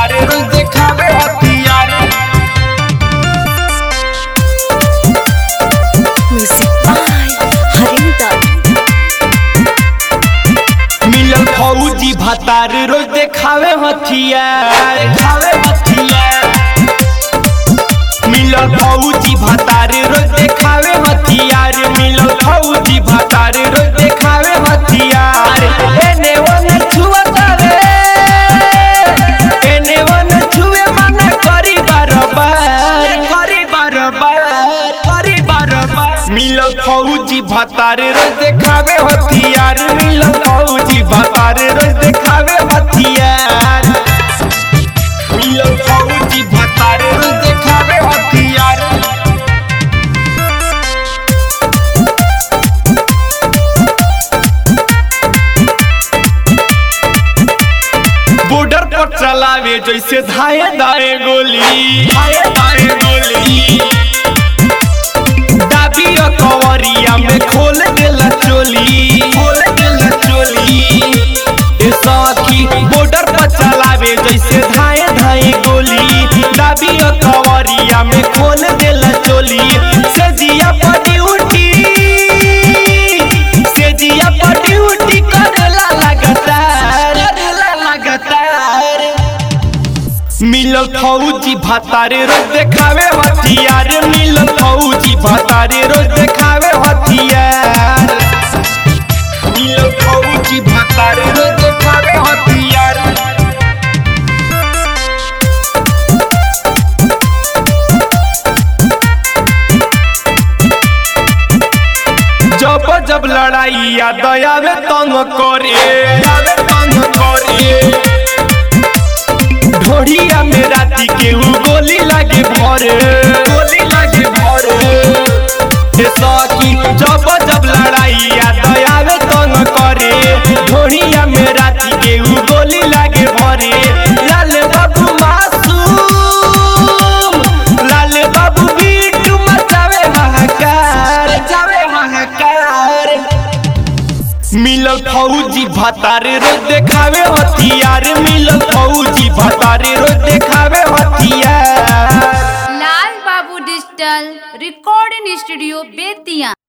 भतार रोज देखावे हथियार Music by Harinda. मिलल फौजी भतार रोज देखावे हथियार देखावे हथियार मिलल फौजी भतार रोज देखावे हथियार मिलल फौजी भतार रोज देखावे हथियार एने ओने छुअता रे एने ओने छुए मना करी बारबार करी बारबार करी बारबार मिलल फौजी भतार रोज देखावे हथियार मिलल फौजी भतार रोज देखावे हथियार मिलल फौजी भतार रोज देखावे हथियार बॉर्डर पर चलावे जैसे धाए दाए गोली धाए दाए गोली दाबी कवरिया में खोल देला चोली खोल देला चोली ए सखी बॉर्डर पर चलावे जैसे धाए धाए गोली दाबी कवरिया में खोल देला चोली सजिया पर ड्यूटी सजिया पर ड्यूटी करेला लगातार करेला लगातार मिलल फौजी भतारे रोज देखावे हथियार मिलल फौजी भतारे रोज देखावे हथियार मिलल फौजी भतारे रोज देखावे हथियार जब जब लड़ाई या दयावे तंग करे आवे तंग करे ढोड़िया में राती के उ गोली लागे भरे गोली लागे भरे ए सखी जब जब लड़ाई या दयावे तंग करे ढोड़िया में राती के उ गोली लागे भरे लाल बाबू मासूम लाल बाबू बीटू मचावे हाहाकार मचावे हाहाकार मिलल फौजी भतारे रोज देखावे हथियार मिलल फौजी भतारे रोज देखावे हथियार लाल बाबू डिजिटल रिकॉर्डिंग स्टूडियो बेतिया